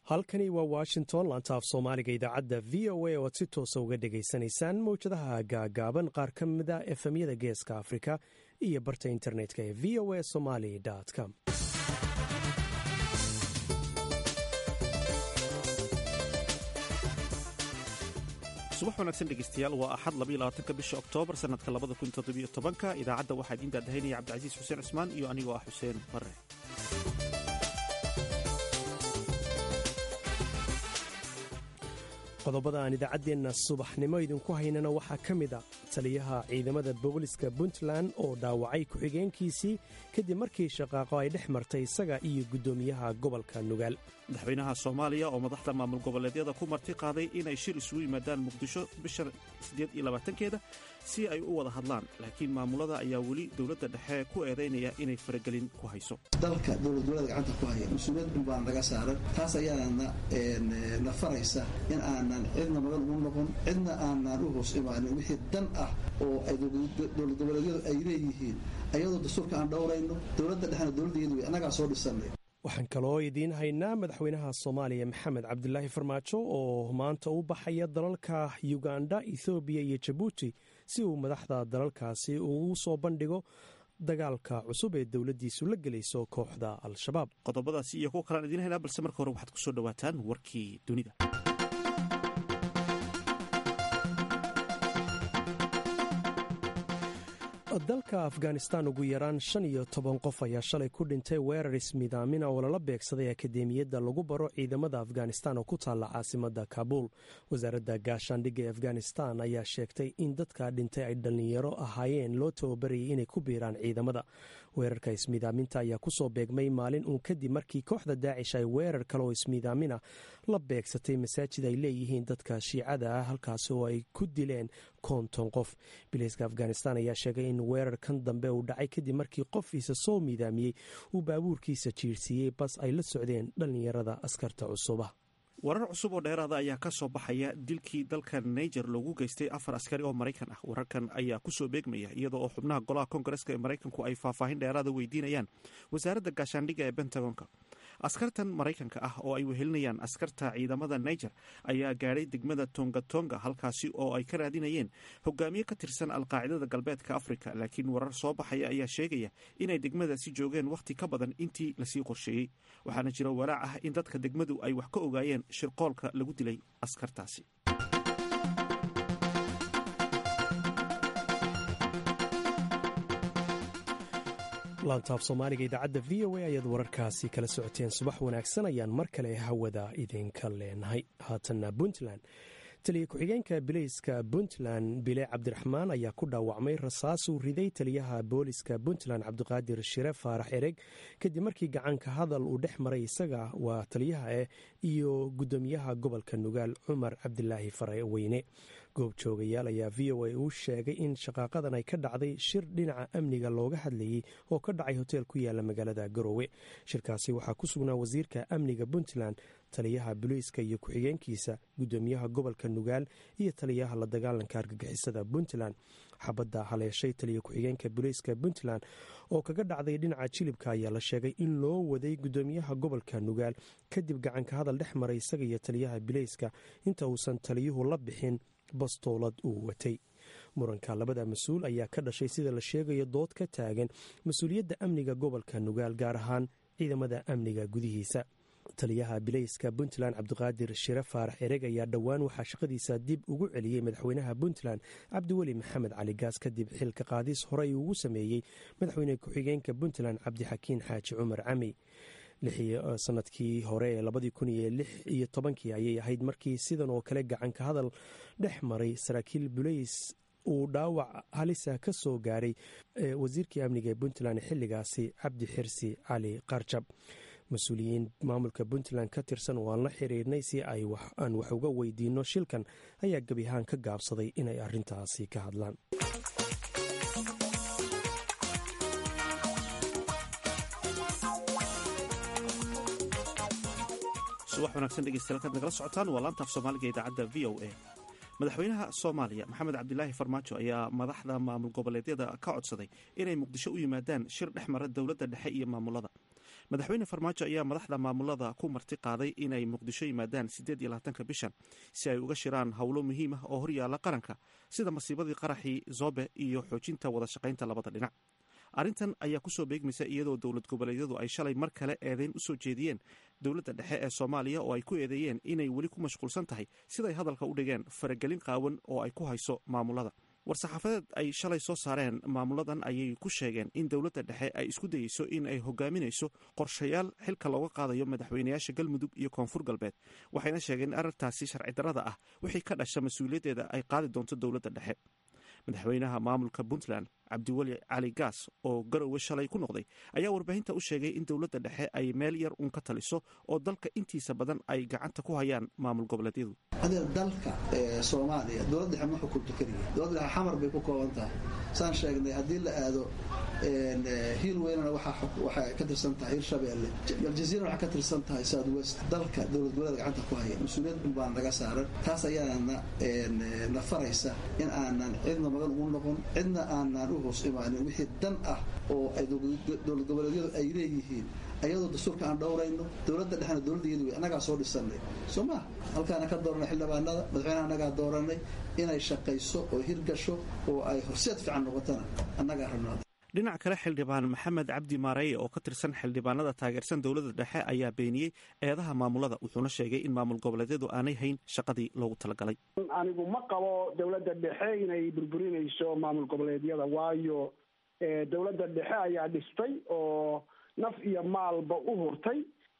halkani waa washington lantaaf soomaaliga idaacadda v o a oo aad si toosa uga dhegaysanaysaan mawjadaha gaagaaban qaar ka mida efemyada geeska afrika iyo barta internetka ee v o a somali com subax wanaagsan dhegeystayaal waa axad labaatanka bisha oktoobar sanadka labada kun toddobiyo tobanka idaacadda waxaa idiin daadahaynaya cabdicasiis xuseen cusmaan iyo anigoo ah xuseen bare qodobada aan idaacaddeenna subaxnimo idinku haynana waxaa ka mid a taliyaha ciidamada booliska puntland oo dhaawacay ku-xigeenkiisii kadib markii shaqaaqo ay dhex martay isaga iyo guddoomiyaha gobolka nugaal madaxweynaha soomaaliya oo madaxda maamul goboleedyada ku marti qaaday inay shir isugu yimaadaan muqdisho bisha siddeed iyo labaatankeeda si ay u wada hadlaan laakiin maamulada ayaa weli dowladda dhexe ku eedaynaya inay faragelin ku hayso dalka dowladgoboleeda gacanta ku haya mas-uuliyad unbaa naga saaran taas ayaana na faraysa in aanan cidna magan ugu noqon cidna aanan u hoos imaanin wixii dan ah oo ay dowlad goboleedyadu ay leeyihiin ayadoo dastuurka aan dhowrayno dowladda dhexena dowladdeedu way annagaa soo dhisanay waxaan kaloo idiin haynaa madaxweynaha soomaaliya maxamed cabdilaahi farmaajo oo maanta u baxaya dalalka yuganda ethoobiya iyo jabuuti si uu madaxda dalalkaasi ugu soo bandhigo dagaalka cusub ee dowladdiisu la gelayso kooxda al-shabaab qodobadaasi iyo kuwa kalaan idiin haynaa balse marka hore waxaad ku soo dhowaataan warkii dunida dalka afghanistan ugu yaraan shan iyo toban qof ayaa shalay ku dhintay weerar ismidaamina oo lala beegsaday akademiyadda lagu baro ciidamada afghanistan oo ku taalla caasimada kabuul wasaaradda gaashaandhigga ee afghanistan ayaa sheegtay in dadka dhintay ay dhallinyaro ahaayeen loo tababarayay inay ku biiraan ciidamada weerarka ismidaaminta ayaa kusoo beegmay maalin uun kadib markii kooxda daacish ay weerar kale oo ismidaamina la beegsatay masaajid ay leeyihiin dadka shiicada ah halkaasi oo ay ku dileen konton qof biliiska afghanistan ayaa sheegay in weerarkan dambe uu dhacay kadib markii qofiisa soo miidaamiyey uu baabuurkiisa jiirsiiyey bas ay la socdeen dhallinyarada askarta cusuba warar cusub oo dheeraada ayaa ka soo baxaya dilkii dalka niger loogu geystay afar askari oo maraykan ah wararkan ayaa kusoo beegmaya iyadoo oo xubnaha golaha koongareska ee maraykanku ay faahfaahin dheeraada weydiinayaan wasaaradda gaashaandhigga ee bentagonka askartan maraykanka ah oo ay wehelinayaan askarta ciidamada niger ayaa gaadhay degmada tongatonga halkaasi oo ay ka raadinayeen hogaamiye ka tirsan alqaacidada galbeedka afrika laakiin warar soo baxaya ayaa sheegaya inay degmadaasi joogeen wakhti ka badan intii lasii qorsheeyey waxaana jira walaac ah in dadka degmadu ay wax ka ogaayeen shirqoolka lagu dilay askartaasi laantaaf soomaaliga idaacadda v o a ayaad wararkaasi kala socoteen subax wanaagsan ayaan mar kale hawada idinka leenahay haatanna puntland taliya ku-xigeenka bilayska puntland bile cabdiraxmaan ayaa ku dhaawacmay rasaasuu riday taliyaha booliska puntland cabdiqaadir shire faarax ereg kadib markii gacanka hadal uu dhex maray isaga waa taliyaha eh iyo guddoomiyaha gobolka nugaal cumar cabdilaahi fareweyne goobjoogayaal ayaa v o a uu sheegay in shaqaaqadan ay ka dhacday shir dhinaca amniga looga hadlayey oo ka dhacay hoteel ku yaala magaalada garoowe shirkaasi waxaa ku sugnaa wasiirka amniga puntland taliyaha booliiska iyo ku-xigeenkiisa guddoomiyaha gobolka nugaal iyo taliyaha la dagaalanka argagixisada puntland xabadda haleeshay taliya ku-xigeenka booliiska puntland oo kaga dhacday dhinaca jilibka ayaa la sheegay in loo waday guddoomiyaha gobolka nugaal kadib gacanka hadal dhex maray isaga iyo taliyaha bilayska inta uusan taliyuhu la bixin bastoolad uu watay muranka labada mas-uul ayaa ka dhashay sida la sheegayo dood ka taagan mas-uuliyadda amniga gobolka nugaal gaar ahaan ciidamada amniga gudihiisa taliyaha bilayska puntland cabdiqaadir shire faarax ereg ayaa dhowaan waxaa shaqadiisa dib ugu celiyey madaxweynaha puntland cabdiweli maxamed cali gaas kadib xilka qaadis horey ugu sameeyey madaxweyne ku-xigeenka puntland cabdixakiin xaaji cumar cami sanadkii hore ee labadii kun iyo lix iyo tobankii ayay ahayd markii sidan oo kale gacanka hadal dhex maray saraakiil bulays uu dhaawac halisa ka soo gaaray wasiirkii amniga ee puntland xilligaasi cabdi xirsi cali qarjab mas-uuliyiin maamulka puntland ka tirsan oo aan la xiriirnay si aan wax uga weydiino shilkan ayaa gebi ahaan ka gaabsaday inay arintaasi ka hadlaan subax wanaagsan dhegeystayaal kaad nagala socotaan waa laantaaf soomaaliga idaacadda v o a madaxweynaha soomaaliya maxamed cabdilaahi farmaajo ayaa madaxda maamul goboleedyada ka codsaday inay muqdisho u yimaadaan shir dhex mara dowladda dhexe iyo maamulada madaxweyne farmaajo ayaa madaxda maamulada ku marti qaaday inay muqdisho yimaadaan siddeed iyo labaatanka bishan si ay uga shiraan howlo muhiim ah oo horyaalla qaranka sida masiibadii qaraxii zobe iyo xoojinta wada shaqaynta labada dhinac arrintan ayaa kusoo beegmaysa iyadoo dowlad goboleedyadu ay shalay mar kale eedeyn u soo jeediyeen dowladda dhexe ee soomaaliya oo ay ku eedeeyeen inay weli ku mashquulsan tahay siday hadalka u dhigeen faragelin qaawan oo ay ku hayso maamulada war-saxaafadeed ay shalay soo saareen maamuladan ayay ku sheegeen in dowladda dhexe ay isku dayeyso in ay hogaaminayso qorshayaal xilka looga qaadayo madaxweynayaasha galmudug iyo koonfur galbeed waxayna sheegeen in arrintaasi sharci darrada ah wixii ka dhasha mas-uuliyaddeeda ay qaadi doonto dowladda dhexe madaxweynaha maamulka puntland cabdiweli cali gaas oo garowe shalay ku noqday ayaa warbaahinta u sheegay in dowladda dhexe ay meel yar uun ka taliso oo dalka intiisa badan ay gacanta ku hayaan maamul goboleedyadu hadee dalka soomaaliya dowlad dhexe ma xukunto keliya dowlad dhexe xamar bay ku kooban tahay saan sheegnay haddii la aado hiil weynana waxay ka tirsan tahay hirshabeelle aljaziira waxay ka tirsan tahay south west dalka dowlad goboleeda gacanta ku haya mas-uuliyad un baan naga saaran taas ayaana na faraysa in aanan cidna magan ugu noqon cidna aanan u hoos imaanin wixii dan ah oo ay dowlad goboleedyadu ay leeyihiin ayadoo dastuurka aan dhowrayno dowladda dhexena dowladda iyadu annagaa soo dhisanay soo maa halkaana ka dooranay xildhibaanada madaxweynaha annagaa dooranay inay shaqayso oo hirgasho oo ay horseed fiican noqotana annagaa rabnaa dhinac kale xildhibaan maxamed cabdi maareye oo ka tirsan xildhibaanada taageersan dowladda dhexe ayaa beeniyey eedaha maamulada wuxuuna sheegay in maamul goboleedyadu aanay hayn shaqadii loogu talagalay anigu ma qabo dowladda dhexe inay burburinayso maamul goboleedyada waayo dowladda dhexe ayaa dhistay oo naf iyo maalba u hurtay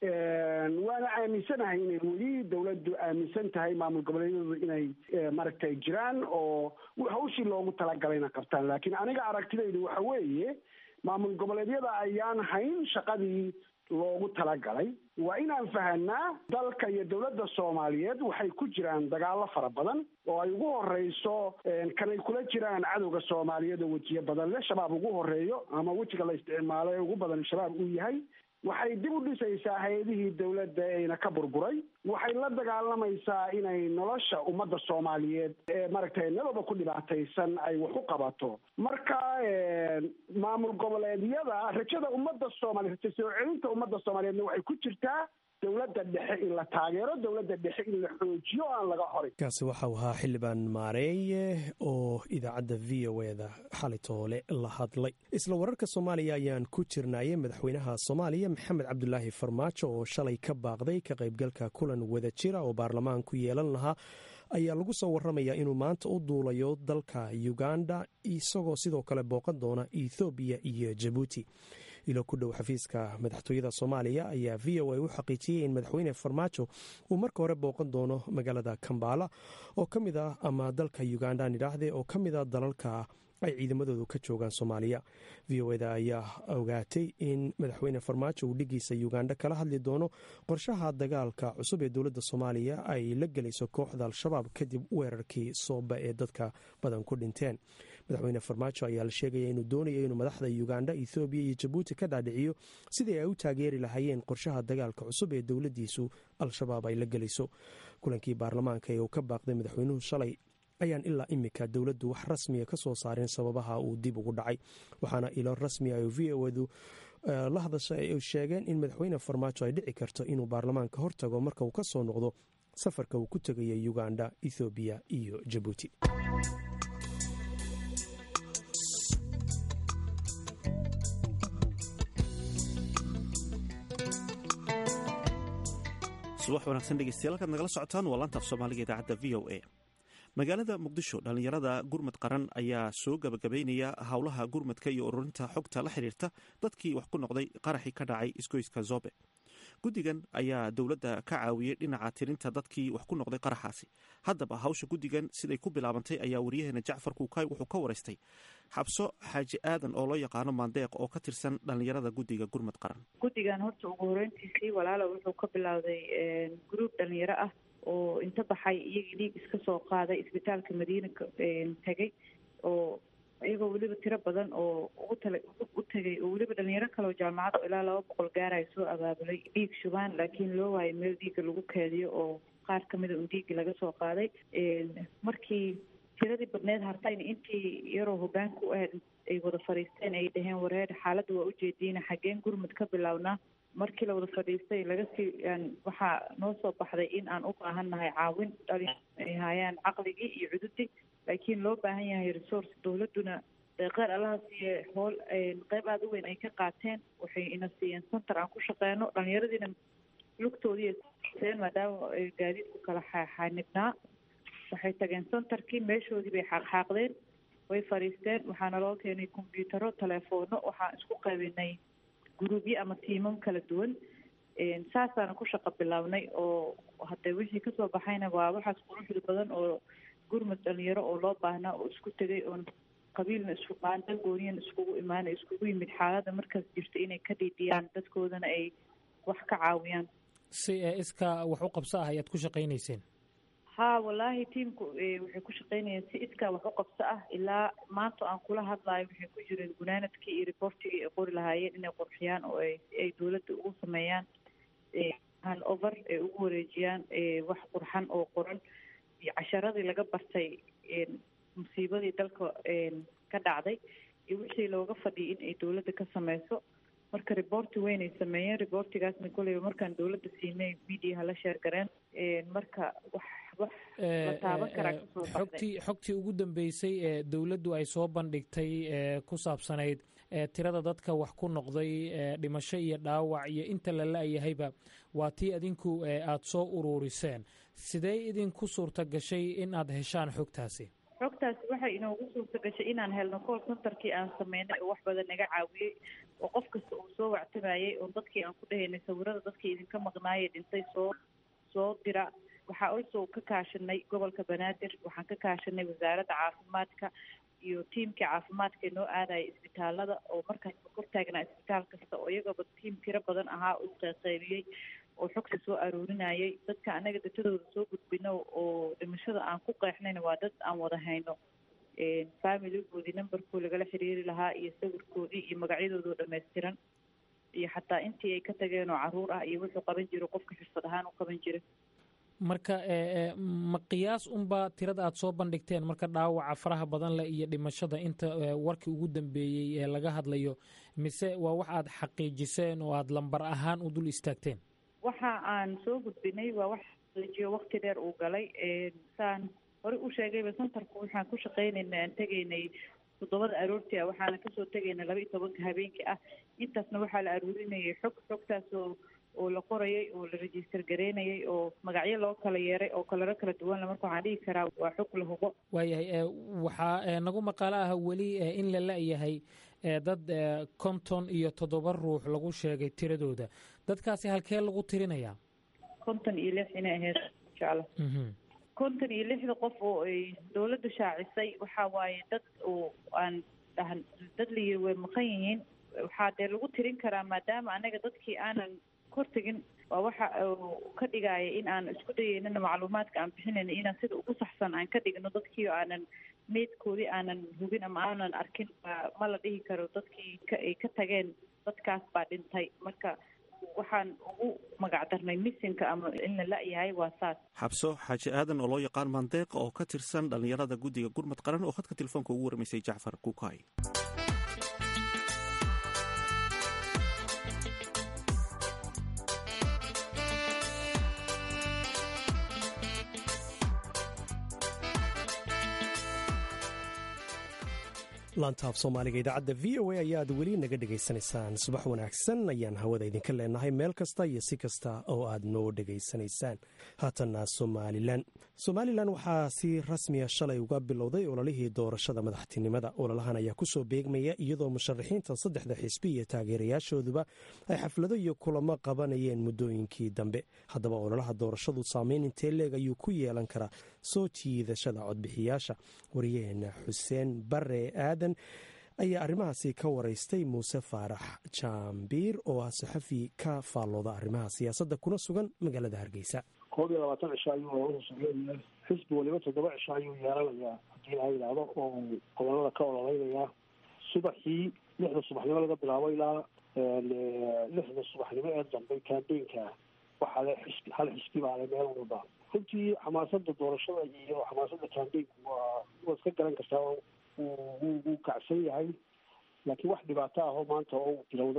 waana aaminsanahay inay weli dowladdu aaminsan tahay maamul goboleedyadu inay maaragtay jiraan oo hawshii loogu talagalayna qabtaan laakiin aniga aragtidaydu waxa weeye maamul goboleedyada ayaan hayn shaqadii loogu talagalay waa inaan fahanaa dalka iyo dowladda soomaaliyeed waxay ku jiraan dagaalo fara badan oo ay ugu horeyso kanay kula jiraan cadowga soomaaliyeed oo wejiyo badan le shabaab ugu horeeyo ama wejiga la isticmaalo ee ugu badan shabaab uu yahay waxay dib u dhisaysaa hay-adihii dowladda eyna ka burburay waxay la dagaalamaysaa inay nolosha ummadda soomaaliyeed ee maaragtay nababa ku dhibaataysan ay wax u qabato marka maamul goboleedyada rajada ummadda soomaliya raja soo celinta ummadda soomaaliyeedna waxay ku jirtaa dowladda dhexe in la taageero dowladda dhexe in la xoojiyo o aan laga horin kaasi waxau ahaa xildhibaan maareeye oo idaacadda v o eda xalitoole la hadlay isla wararka soomaaliya ayaan ku jirnaaye madaxweynaha soomaaliya maxamed cabdulaahi farmaajo oo shalay ka baaqday ka qaybgalka kulan wada jira oo baarlamaanku yeelan lahaa ayaa lagu soo waramayaa inuu maanta u duulayo dalka uganda isagoo sidoo kale booqan doona ethoobiya iyo jabuuti ilo ku dhow xafiiska madaxtooyada soomaaliya ayaa v o a u xaqiijiyey in madaxweyne farmaajo uu marka hore booqan doono magaalada kambala oo ka mid ah ama dalka uganda nidhaahde oo ka mid a dalalka ay ciidamadoodu ka joogaan soomaaliya v o eda ayaa ogaatay in madaxweyne farmaajo uu dhigiisa uganda kala hadli doono qorshaha dagaalka cusub ee dowladda soomaaliya ay la gelayso kooxda al-shabaab kadib weerarkii sooba ee dadka badan ku dhinteen madaxweyne farmaajo ayaa la sheegaya inuu doonayo inuu madaxda uganda ethoobiya iyo jabuuti ka dhaadhiciyo sidii ay u taageeri lahaayeen qorshaha dagaalka cusub ee dowladdiisu al-shabaab ay la gelayso kulankii baarlamaanka ee uu ka baaqday madaxweynuhu shalay ayaan ilaa imika dowladdu wax rasmiya ka soo saareen sababaha uu dib ugu dhacay waxaana ilo rasmiya oo v o edu la hadasha ay sheegeen in madaxweyne farmaajo ay dhici karto inuu baarlamaanka hortago marka uu ka soo noqdo safarka uu ku tegaya uganda ethoobiya iyo jabuuti subax wanaagsan dhegeystayaal halkaad nagala socotaan waa laantaaf soomaaliga idaacadda v o a magaalada muqdisho dhallinyarada gurmad qaran ayaa soo gabagabeynaya howlaha gurmadka iyo ururinta xogta la xiriirta dadkii wax ku noqday qaraxii ka dhacay isgoyska zobe guddigan ayaa dowladda ka caawiyey dhinaca tirinta dadkii wax ku noqday qaraxaasi haddaba hawsha guddigan siday ku bilaabantay ayaa wariyaheena jacfar kuukay wuxuu ka waraystay xabso xaaji aadan oo loo yaqaano maandeeq oo ka tirsan dhallinyarada guddiga gurmad qaran guddigan horta ugu horeyntiisii walaala wuxuu ka bilowday gruub dhalinyaro ah oo inta baxay iyagii dhiig iska soo qaaday isbitaalka madiina tegay oo iyagoo weliba tiro badan oo ugu tala u tegay oo weliba dhalinyaro kale oo jaamacad oo ilaa laba boqol gaaraya soo abaabulay dhiig shubaan laakiin loo waayo meel dhiigga lagu keediyo oo qaar kamida un dhiigga laga soo qaaday markii tiradii badneed hartayna intii yaroo hogaanka u ahayd ay wada fadhiisteen ay dhaheen wareer xaaladda waa ujeediina xaggeen gurmud ka bilownaa markii la wada fadhiistay laga sii waxaa noo soo baxday in aan u baahan nahay caawin dhali ay haayaan caqligii iyo cududii laakiin loo baahan yahay resource dowladduna qeyr allaha siiye hool qeyb aada u weyn ay ka qaateen waxay ina siiyeen center aan ku shaqeyno dhalinyaradiina lugtoodii seen maadaama gaadiidku kala xanibnaa waxay tageen centerkii meeshoodii bay xaaqxaaqdeen way fadhiisteen waxaana loo keenay combyutaro teleefoono waxaan isku qaybinay gruubyo ama tiimam kala duwan saasaana ku shaqo bilownay oo hadee wixii kasoo baxayna waa waxaas quruxda badan oo gurmud dhalinyaro oo loo baahnaa oo isku tegay oon qabiilna isku qaandan gooniyan iskugu imaana iskugu yimid xaaladda markaas jirta inay ka dhiidhiyaan dadkoodana ay wax ka caawiyaan si iskaa wax u qabso ah ayaad ku shaqaynayseen ha wallaahi tiamku waxay ku shaqaynayeen si iskaa wax u qabso ah ilaa maanta aan kula hadlayo waxay ku jireen gunaanadkii iyo reportigii ay qori lahaayeen inay qurxiyaan oo ay ay dowladda ugu sameeyaan han over ay ugu wareejiyaan wax qurxan oo qoran iyo casharadii laga bartay musiibadii dalka ka dhacday iyo wixii looga fadhiyay in ay dowladda ka sameyso marka reporti weynay sameeyeen reportigaasna koleyba markaan dowladda siinay mediaha la sheer gareen marka wax wax la taaban karaa kasoo baxday xogtii xogtii ugu dambeysay ee dowladdu ay soo bandhigtay ee ku saabsanayd tirada dadka wax ku noqday dhimasho iyo dhaawac iyo inta la la-yahayba waa tii adinku aada soo uruuriseen sidee idinku suurta gashay in aad heshaan xogtaasi xogtaasi waxay inoogu suurta gashay inaan helno call centerkii aan sameynay oo wax badan naga caawiyey oo qof kasta uu soo wactamayey oo dadkii aan ku dhahaynay sawirada dadkii idinka maqnaayee dhintay soo soo dira waxaa also ka kaashanay gobolka banaadir waxaan ka kaashanay wasaaradda caafimaadka iyo tiimkii caafimaadka noo aadaya isbitaalada oo markaasba kor taagnaa isbitaal kasta oo iyagooba tiim tiro badan ahaa oo isqeyqeybiyey oo xogta soo aroorinayay dadka anaga datadooda soo gudbino oo dhimashada aan ku qeexnayna waa dad aan wada hayno familigoodii numberkoo lagala xiriiri lahaa iyo sawirkoodii iyo magacyadoodoo dhammaystiran iyo xataa intii ay ka tageen oo caruur ah iyo wuxuu qaban jiro qofka xirfad ahaan u qaban jira marka ma qiyaas unbaa tirada aada soo bandhigteen marka dhaawaca faraha badan leh iyo dhimashada inta warkii ugu dambeeyey ee laga hadlayo mise waa wax aada xaqiijiseen oo aada lambar ahaan u dul istaagteen waxa aan soo gudbinay waa wax xaqiijiyo wakti dheer uu galay saan horey u sheegayba centerku waxaan ku shaqaynayna aan tegaynay toddobada aroortii ah waxaana kasoo tegayna laba iyo tobanka habeenkii ah intaasna waxaa la aruurinayay xog xogtaas oo oo la qorayay oo la register gareynayay oo magacyo loo kala yeeray oo kalaro kala duwanle marka waxaan dhihi karaa waa xog la hubo waayahay waxaa nagu maqaalo ah weli in la la-yahay dad konton iyo toddoba ruux lagu sheegay tiradooda dadkaasi halkee lagu tirinayaa konton iyo lix inay ahayd insha allah konton iyo lixda qof oo ay dowladda shaacisay waxaa waaye dad oo aan dhahan dad la yiri way maqan yihiin waxaa dee lagu tirin karaa maadaama anaga dadkii aanan kortegin waa waxa ka dhigaya in aan isku dayeynana macluumaadka aan bixinayna inaan sida ugu saxsan aan ka dhigno dadkii aanan meydkoodii aanan hubin ama aanan arkin ma la dhihi karo dadkii ay ka tageen dadkaas baa dhintay marka waxaan ugu magac darnay misinka ama in la la-yahay waa saas xabso xaaji aadan oo loo yaqaan mandeeq oo ka tirsan dhallinyarada guddiga gurmad qaran oo khadka telefoonka ugu warmaysay jacfar kuukay laantaaf soomaaliga idaacadda v o a ayaad weli naga dhegaysanaysaan subax wanaagsan ayaan hawada idinka leenahay meel kasta iyo si kasta oo aad noo dhegaysanaysaan haatanna somalilan somalilan waxaa si rasmiya shalay uga bilowday ololihii doorashada madaxtinimada ololahan ayaa kusoo beegmaya iyadoo musharaxiinta saddexda xisbi iyo taageerayaashooduba ay xaflado iyo kulamo qabanayeen muddooyinkii dambe haddaba ololaha doorashadu saameyn intee leeg ayuu ku yeelan karaa soo jiidashada codbixiyaasha wariyaheena xuseen bare aadan ayaa arrimahaasi ka waraystay muuse faarax jaambiir oo ah saxafi ka faallooda arrimaha siyaasadda kuna sugan magaalada hargeysa koob iyo labaatan cisho ayuu sugeynaya xisbi waliba toddoba cisho ayuu yeelanayaa haddii la yidhaahdo oo gobolada ka ololeynayaa subaxii lixda subaxnimo laga bilaabo ilaa lixda subaxnimo ee dambe kambeynka waxaa le xisbi hal xisbi baa le meel walba runtii xamaasada doorashada iyo xamaasada kambeynku waa waad iska garan kartaa wuu kacsan yahay laakiin wax dhibaato ahoo maanta oo uu bilowday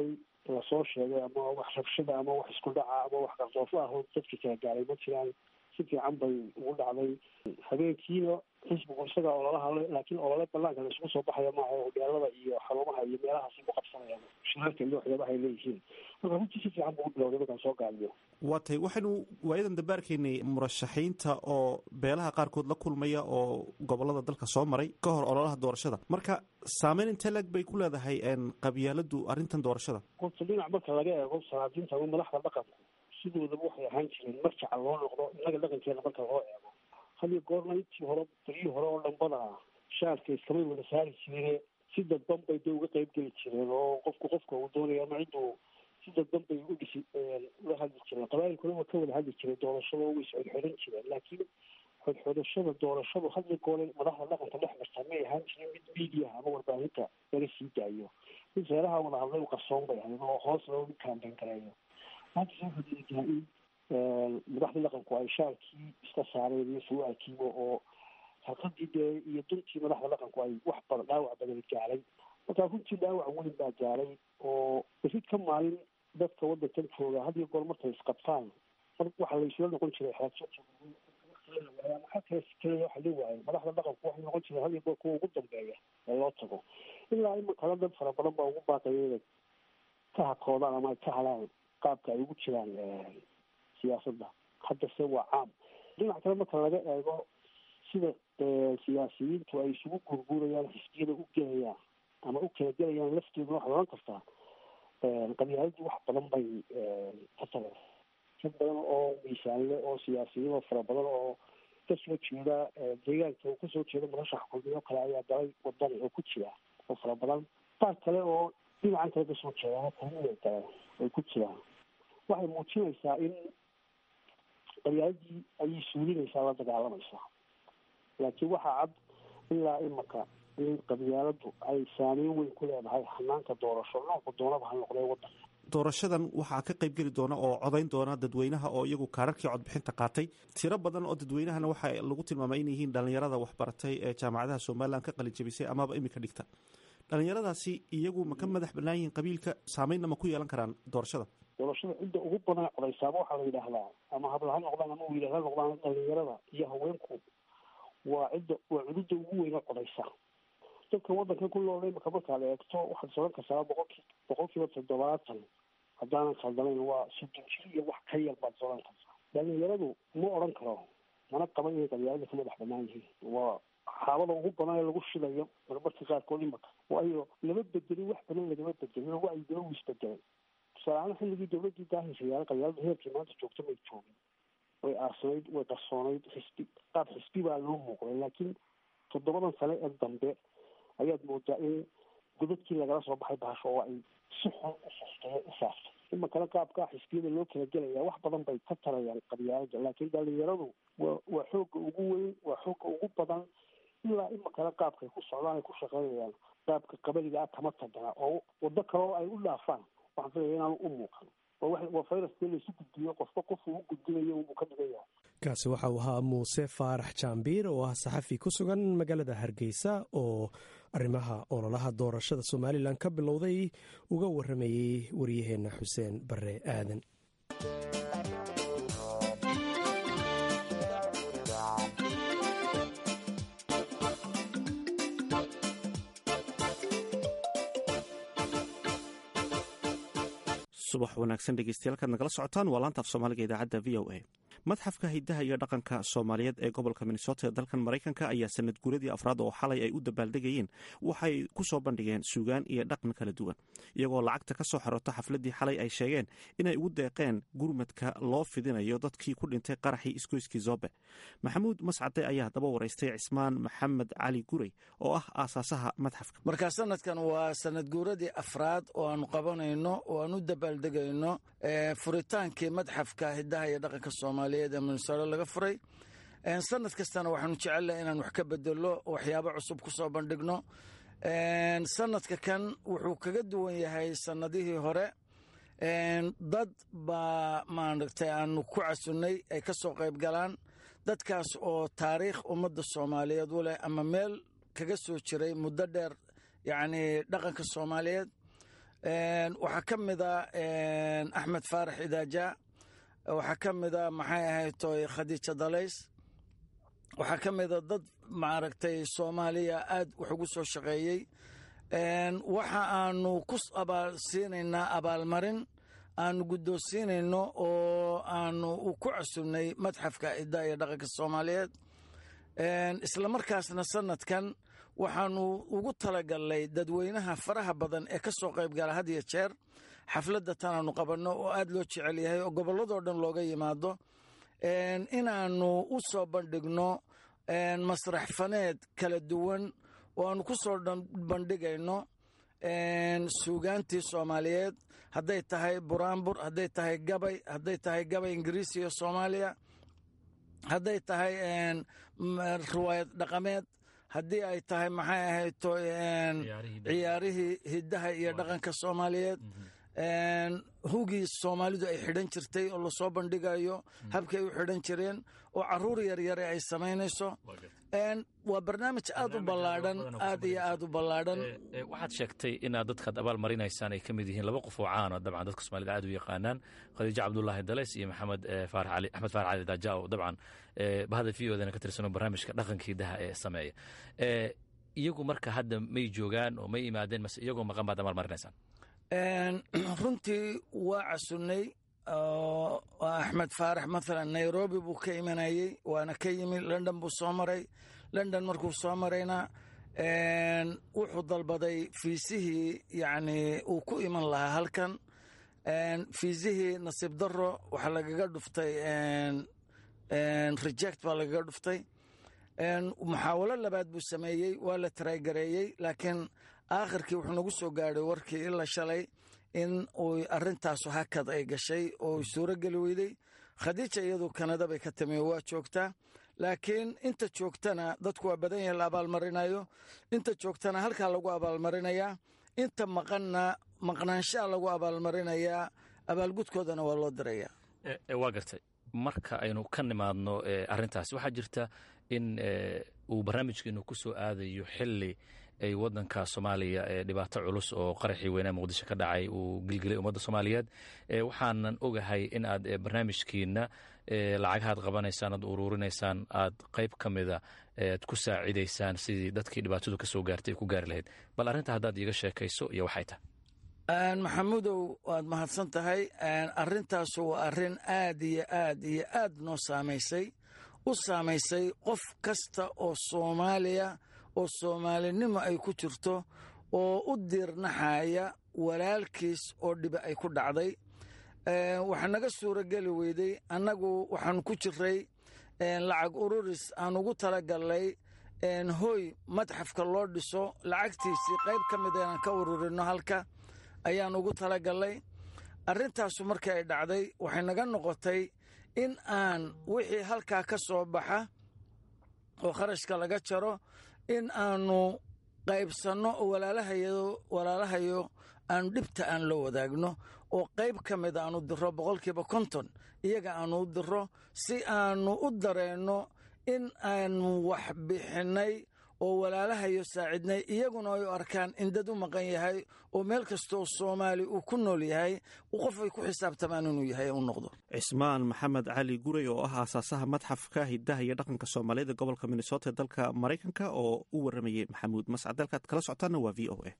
lasoo sheegay ama wax rabshada ama wax isku dhaca ama wax qardoofo ah oo dadkii kala gaaray ma jiraan si fiican bay ugu dhacday habeenkiina xisbigu isagaa ololaha le laakiin olole banaanka la isugu soo baxaya maaha hodyaalada iyo xarumaha iyo meelahaasi ku qabsanayaan shirarka iyo waxyaabaha ay leeyihiin marka runtii si fiican buu u bilowday markaan soo gaadiyo waa tay waxaynu waayadan dambe arkaynay murashaxiinta oo beelaha qaarkood la kulmaya oo gobolada dalka soo maray ka hor ololaha doorashada marka saameyn intee leg bay ku leedahay qabyaaladu arrintan doorashada horta dhinac marka laga eego salaadiinta ama madaxda dhaqanku sidoodaba waxay ahaan jireen marjaca loo noqdo innaga dhaqankeena marka loo eego hadiyo goorna intii hore beryii hore oo dhambada ah shaarka iskamay wada saari jireen si dadban bay dee uga qayb geli jireen oo qofku qofka uu doonaya ama cidduu si dadban bay u dhisi ula hadli jireen qabaayilkuna waa ka wada hadli jiray doorashada way isxodxodan jireen laakiin xodxodashada doorashadu hadli goole madaxda dhaqanka dhex martaa may ahaan jirin mid miidiyaha ama warbaahinta laga sii daayo mid reeraha wada hadlay u qarsoon bay ahayd oo hoos loogu kaambeyn gareeyo maanta soo fadiidaa in madaxdii dhaqanku ay shaarkii iska saareen iyo su-aalkiiba oo halqadii dee iyo duntii madaxda dhaqanku ay wax badan dhaawac badan gaaray markaa runtii dhaawac weyn baa gaaray oo berid ka maalin dadka wadankan jooga had iyo goor markay isqabtaan mar waxaa laysula noqon jiray maxaa kale kale waxa la waayay madaxda dhaqanku waxay noqon jiray had iyo goor kuwa ugu dambeeya ee loo tago ilaa imakala dad fara badan baa ugu baaqaya inay ka hakoodaan ama ay ka halaan qaabka ay ugu jiraan siyaasadda haddase waa caam dhinac kale marka laga eego sida siyaasiyiintu ay isugu guurguurayaan xisbiyada u gelayaan ama u kala gelayaan lafteeduna waxaad oran kartaa qabyaaladii wax badan bay ka tageen dad badan oo miisaanle oo siyaasiyiin oo fara badan oo kasoo jeeda deegaanka uu kasoo jeeda murashax kulmiyo kale ayaa galay wadani oo ku jira oo fara badan qaar kale oo dhinacan kale kasoo jeeda kulmiya galeen ay ku jiraan waxay muujinaysaa in qabyaaladii ayay suulinaysaa la dagaalamaysaa laakiin waxaa cad ilaa imaka in qabyaaladu ay saameyn weyn ku leedahay hanaanka doorasho noolka doonaba ha noqdee wadanka doorashadan waxaa ka qayb geli doona oo codayn doona dadweynaha oo iyagu kaararkii codbixinta qaatay tiro badan oo dadweynahana waxa lagu tilmaamay in yihiin dhalinyarada waxbaratay ee jaamacadaha somalilan ka qalijabisay amaba imika dhigta dhalinyaradaasi iyagu ma ka madax banaan yihiin qabiilka saameynna ma ku yeelan karaan doorashada doorashada cidda ugu badan codaysaaba waxaa la yidhaahdaa ama habla ha noqdaan ama wiilal ha noqdaan dhalinyarada iyo haweenku waa cidda waa cududda ugu weyna codaysa dadka wadankan ku nool imaka markaad eegto waxaad soran kartaa boqolki boqol kiiba toddobaatan haddaanan khaldanayn waa soddon jir iyo wax ka yar baad soran kartaa dhalinyaradu ma odhan karo mana qaba inay qabyaalada ka madax banaan yihiin waa xaabada ugu badan ee lagu shidayo marmarka qaarkood imaka waayo lama bedelin wax badan lagama bedelin oo wacyigala uu isbedelay tusaaleahaan xilligii dawladii daahirsayaala qabyaalada heerkii maanta joogta may joogin way aarsanayd way qarsoonayd xisbi qaab xisbi baa loo muuqday laakiin toddobadan sane ee dambe ayaad moodaa in godadkii lagala soo baxay bahasho oo ay si xun u sastee u saaftay imakana qaabkaa xisbiyada loo kala gelaya wax badan bay ka tarayaan qabyaalada laakiin dhalinyaradu waa waa xoogga ugu weyn waa xoogga ugu badan ilaa imakana qaabkay ku socdaan ay ku shaqeynayaan qaabka qabaliga ah kama tagana oo wado kaleo ay u dhaafaan waxaan filaya inaanu u muuqan waa fayraskii laysu gudbiyo qofba qofku u gudbinayo unbuu ka dhigan yahay kaasi waxa uu ahaa muuse faarax jaambiir oo ah saxafi ku sugan magaalada hargeysa oo arrimaha ololaha doorashada somalilan ka bilowday uga waramayey waryaheena xuseen bare aadan subax wanaagsan dhegeystayaal kaad nagala socotaan waa laanta af soomaaliga idaacadda v o a madxafka hidaha iyo dhaqanka soomaaliyeed ee gobolka minnesota ee dalkan maraykanka ayaa sanad guuradii afraad oo xalay ay u dabaaldegayeen waxay ku soo bandhigeen suugaan iyo dhaqan kala duwan iyagoo lacagta ka soo xarota xafladdii xalay ay sheegeen inay ugu deeqeen gurmadka loo fidinayo dadkii ku dhintay qaraxii isgoyskii zoobe maxamuud mascade ayaa daba waraystay cismaan maxamed cali gurey oo ah aasaasaha madxafka marka sanadkan waa sanad guuradii afraad oo aanu qabanayno oo aan u dabaaldegayno furitaankii madxafka hidaha iyo dhaqanka soomaaliyeed ee minnesota laga furay sanad kastana waxaanu jecelnaha inaan wax ka bedelo waxyaabo cusub ku soo bandhigno sanadka kan wuxuu kaga duwan yahay sanadihii hore dad baa maaragtay aanu ku casunnay ay ka soo qayb galaan dadkaas oo taariikh ummadda soomaaliyeed u leh ama meel kaga soo jiray muddo dheer yacni dhaqanka soomaaliyeed waxaa ka mida axmed faarax idaaja waxaa ka mida maxay ahaytoy khadiija dalays waxaa ka mida dad maaragtay soomaaliya aad wax ugu soo shaqeeyey waxa aanu ku abaalsiinaynaa abaalmarin aanu guddoonsiinayno oo aanu ku casunnay madxafka iddaa iyo dhaqanka soomaaliyeed isla markaasna sanadkan waxaanu ugu talagalnay dadweynaha faraha badan ee ka soo qayb gala had iyo jeer xafladda tanaanu qabanno oo aad loo jecel yahay oo gobolladoo dhan looga yimaado inaannu u soo bandhigno masrax faneed kala duwan oo aanu ku soo bandhigayno suugaantii soomaaliyeed hadday tahay buraanbur hadday tahay gabay hadday tahay gabay ingiriisi iyo soomaaliya hadday tahay riwaayad dhaqameed haddii ay tahay maxay ahayto ciyaarihii hiddaha iyo dhaqanka soomaaliyeed hugii soomaalidu ay xidhan jirtay oo lasoo bandhigayo habkay u xidhan jireen oo caruur yaryare ay samaynayso waa barnaamij aad u ballaadhan aad iyo aad u ballaadhan waxaad sheegtay inaad dadkaad abaal marinaysaan ay ka mid yihiin laba qof oo caano dabcan dadka soomaalida aad u yaqaanaan khadiijo cabdulaahi dalays iyo maxamed faarax cali axmed faarax cali daaja oo dabcan bahda v odana ka tirsano barnaamijka dhaqankii daha ee sameeya iyagu marka hadda may joogaan oo may imaadeen mase iyagoo maqan baad abaal marinaysaan runtii waa casunnay axmed faarax maalan nairobi buu ka imanayey waana ka yimi london buu soo maray london markuu soo marayna wuxuu dalbaday fiisihii yacni uu ku iman lahaa halkan fiisihii nasiib daro waxaa lagaga dhuftay reject baa lagaga dhuftay muxaawalo labaad buu sameeyey waa la taraygareeyey laakiin aakhirkii wuxuu nagu soo gaadhay warkii ila shalay in uu arintaasu hakad ay gashay oo suuro geli weyday khadiija iyadu kanada bay ka timi waa joogtaa laakiin inta joogtana dadku waa badan yahay la abaalmarinayo inta joogtana halkaa lagu abaalmarinayaa inta maqanna maqnaanshaha lagu abaalmarinayaa abaalgudkoodana waa loo dirayaa waa gartay marka aynu ka nimaadno arintaas waxaa jirta in uu barnaamijkeenu ku soo aadayo xili ay wadanka soomaaliya dhibaato culus oo qaraxii weynaa muqdisho ka dhacay uu gilgilay ummadda soomaaliyeed waxaanan ogahay in aad barnaamijkiina lacagahaad qabanaysaan aad uruurinaysaan aad qayb ka mida ad ku saacidaysaan sidii dadkii dhibaatadu ka soo gaartay ay ku gaari lahayd bal arrinta haddaad iiga sheekayso iyo waxay tahay maxamuudow waad mahadsan tahay arintaasu waa arrin aad iyo aad iyo aad noo saamaysay u saamaysay qof kasta oo soomaaliya oo soomaalinimo ay ku jirto oo u diirnaxaya walaalkiis oo dhibi ay ku dhacday waxaa naga suuro geli weyday annagu waxaan ku jiray lacag ururis aan ugu talagalnay hoy madxafka loo dhiso lacagtiisii qayb ka mid inaan ka ururino halka ayaan ugu talagalnay arrintaasu markii ay dhacday waxay naga noqotay in aan wixii halkaa ka soo baxa oo kharashka laga jaro in aanu qaybsanno oo walaalahayo aanu dhibta aan la wadaagno oo qayb ka mid aanu diro boqolkiiba konton iyaga aanu u diro si aanu u dareenno in aanu wax bixinnay oo walaalahayo saacidnay iyaguna ay u arkaan in dad u maqan yahay oo meel kastooo soomaali uu ku nool yahay qof ay ku xisaabtamaan inuu yahay u noqdo cismaan maxamed cali guray oo ah aasaasaha madxafka hidaha iyo dhaqanka soomaaliyada gobolka minnesota ee dalka maraykanka oo u waramayey maxamuud mascad dalkaad kala socotaana waa v o a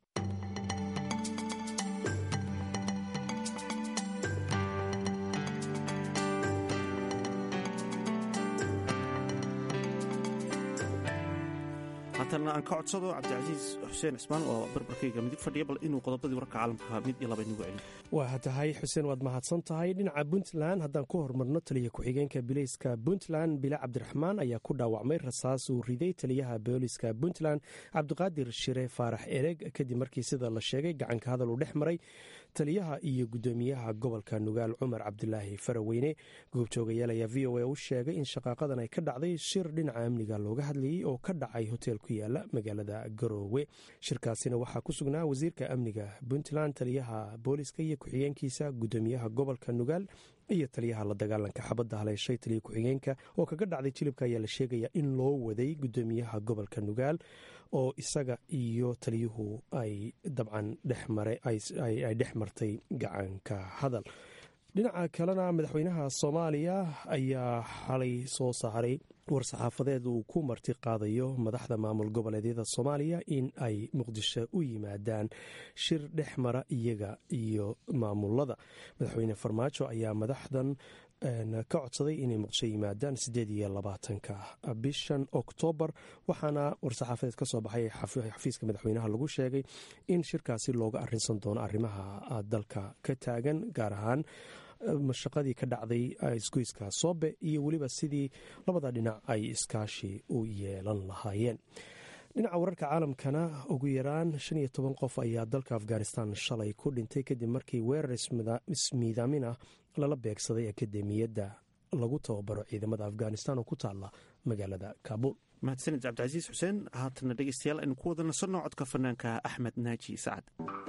haatana aan ka codsado cabdicasiis xuseen cismaan oo barbarkayga midig fadhiya bal inuu qodobadii wararka caalamka mid iyo laba inugu celiyo waa tahay xuseen waad mahadsan tahay dhinaca puntland haddaan ku horumarno taliya ku-xigeenka bileyska puntland bile cabdiraxmaan ayaa ku dhaawacmay rasaas uu riday taliyaha booliska puntland cabdiqaadir shire faarax ereg kadib markii sida la sheegay gacanka hadal uu dhex maray taliyaha iyo gudoomiyaha gobolka nugaal cumar cabdilaahi faraweyne goobjoogayaal ayaa v o a u sheegay in shaqaaqadan ay ka dhacday shir dhinaca amniga looga hadlayey oo ka dhacay hotel ku yaala magaalada garoowe shirkaasina waxaa ku sugnaa wasiirka amniga puntland taliyaha booliska iyo ku-xigeenkiisa gudoomiyaha gobolka nugaal iyo taliyaha la dagaalanka xabadda haleeshay taliya ku-xigeenka oo kaga dhacday jilibka ayaa la sheegaya in loo waday gudoomiyaha gobolka nugaal oo isaga iyo taliyuhu ay dabcan ay dhex martay gacanka hadal dhinaca kalena madaxweynaha soomaaliya ayaa xalay soo saaray war-saxaafadeed uu ku marti qaadayo madaxda maamul goboleedyada soomaaliya in ay muqdisho u yimaadaan shir dhex mara iyaga iyo maamulada madaxweyne farmaajo ayaa madaxdan ka codsaday inay muqdisho yimaadaan sideed iyo labaatanka bishan oktoobar waxaana war-saxaafadeed kasoo baxay xafiiska madaxweynaha lagu sheegay in shirkaasi looga arinsan doono arrimaha dalka ka taagan gaar ahaan mashaqadii ka dhacday isgoyska soobe iyo weliba sidii labada dhinac ay iskaashi u yeelan lahaayeen dhinaca wararka caalamkana ugu yaraan shan iyo toban qof ayaa dalka afghanistan shalay ku dhintay kadib markii weerar ismiidaamin ah lala beegsaday akademiyadda lagu tababaro ciidamada afghanistan oo ku taala magaalada kaabul mahadsanid cabdicasiis xuseen haatana dhegeystayaal aynu ku wada nasanno codka fanaanka axmed naaji sacad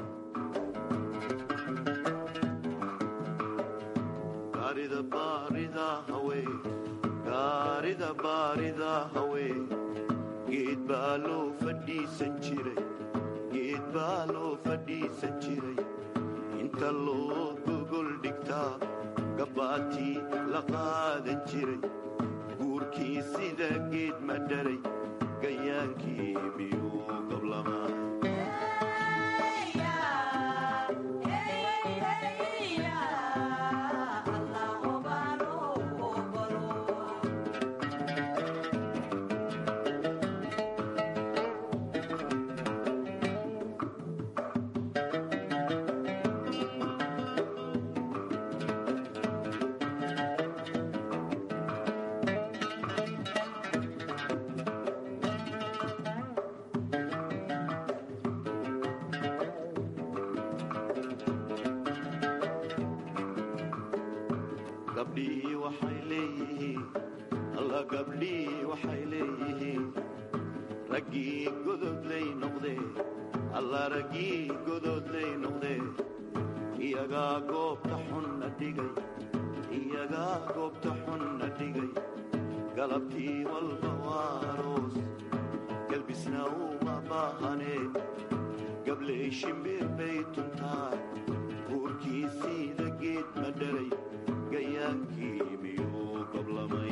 gaarida baarida hawee geed baa loo fadhiisan jiray geed baa loo fadhiisan jiray inta loo gogol dhigtaa gabbaatii la qaadan jiray guurkii sida geed ma dharay gayaankii miyuu gablamaa gabdhii waxay leeyihiin alla gabdhii waxay leeyihiin raggii gododlay noqdee alla raggii gododlay noqdee iyagaa goobta xunna dhigay iyagaa goobta xunna dhigay galabtii walba waaroos galbisna uma baahanee gabley shimbir bay tuntaa guurkii siida geed ma dharay gayaankii miyuu gablamay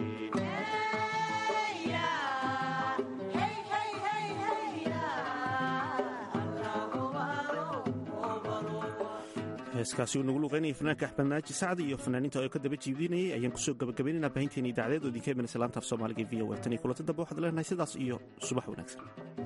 heeskaasi uu nagu luqeynayay fanaanka axmed naaji sacdi iyo fanaaniinta oo ka daba jiibinayay ayaan kusoo gabagabaynaynaa baahinteena idaacadeed oo idinka imanaysa laanta af soomaaliga v o tan iyo kulanta dambe waxaad leenahay sidaas iyo subax wanaagsan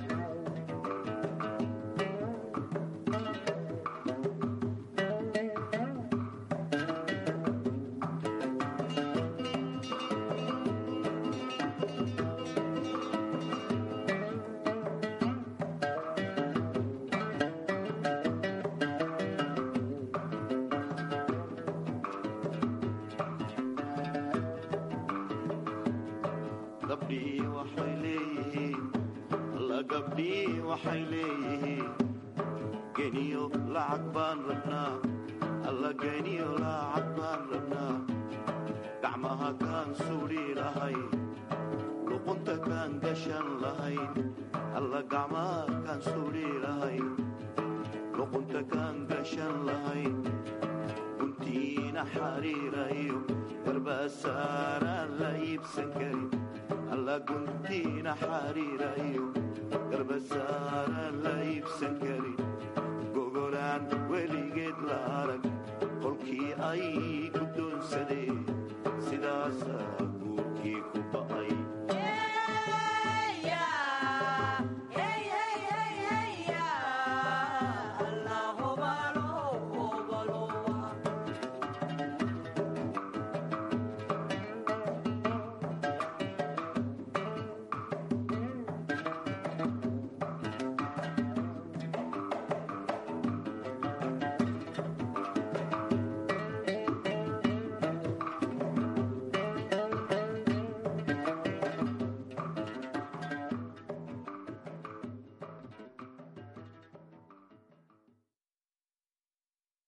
gabdhii waxay leeyihiin alla gabdhii waxay leeyihiin geniyo lacag baan rabnaa alla geniyo lacag baan rabnaa gacmaha kaan suudhi lahayn luqunta kaan gashan lahayn alla gacmaha kaan suudhi lahayn luqunta kaan gashan lahayn guntiina xariirayo garbasaaraan la iibsan karin alla guntiina xariirayo garbasaaraan la iibsan karin gogolaan weligeed la arag qolkii ay guddoonsadeen